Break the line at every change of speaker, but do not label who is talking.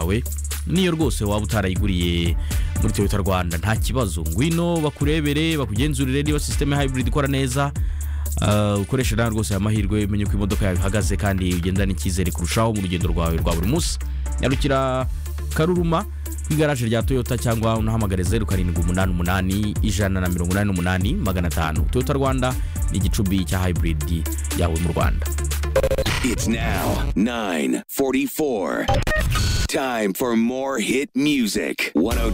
yawe niyo rwose waba utarayiguriye muri toyota rwanda nta kibazo ngwino bakurebere bakugenzurire niba sisiteme hybrid ikora neza Uh, ukoresha nawe rwose aya mahirwe umenye ko imodoka yawe ihagaze kandi ugendana icyizere kurushaho mu rugendo rwawe rwa buri munsi nyarukira karuruma ku igaraje rya toyota cyangwa unahamagare zeru karindwi umunani umunani ijana na mirongo inani n'umunani magana atanu toyota rwanda ni igicumbi cya hayiburidi yawe mu rwanda
It's now 9:44. Time for more hit music. 102